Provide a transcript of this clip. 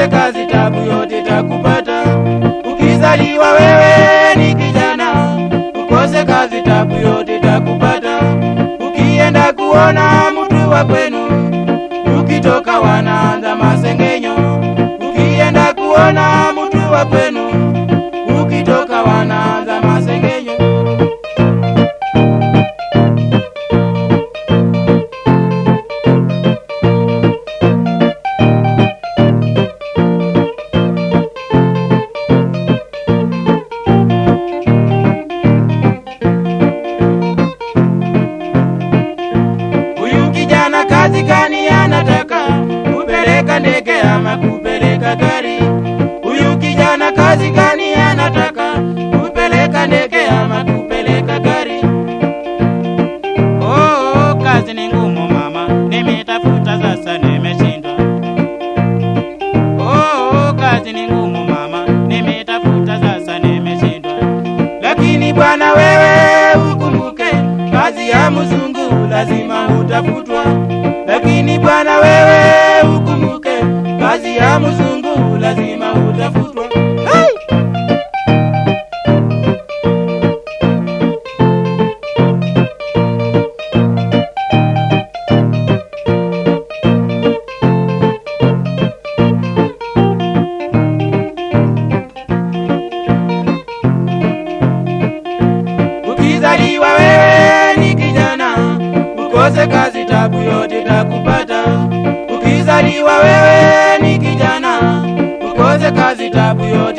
ukose kazi tabu yote takupata. Ukizaliwa wewe ni kijana, ukose kazi tabu yote takupata. Ukienda kuona mtu wa kwenu, ukitoka wanaanza masengenyo. Ukienda kuona mtu wa kwenu, ukitoka wanaanza masengenyo. Huyu kijana kazi gani anataka? Kupeleka ndege ama kupeleka gari? Huyu kijana kazi gani anataka? Kupeleka ndege ama kupeleka gari? Oh, kazi ni ngumu mama, nimetafuta sasa nimeshindwa. Oh, kazi ni ngumu mama, nimetafuta sasa nimeshindwa. Lakini bwana wewe ukumbuke, kazi ya mzungu lazima utafutwa. Lakini bwana wewe ukumbuke, kazi ya mzungu lazima utafutwa. Hey! Ukizaliwa wewe ni kijana, ukose kazi tabu yote takupata. Ukizaliwa wewe ni kijana, ukose kazi tabu yote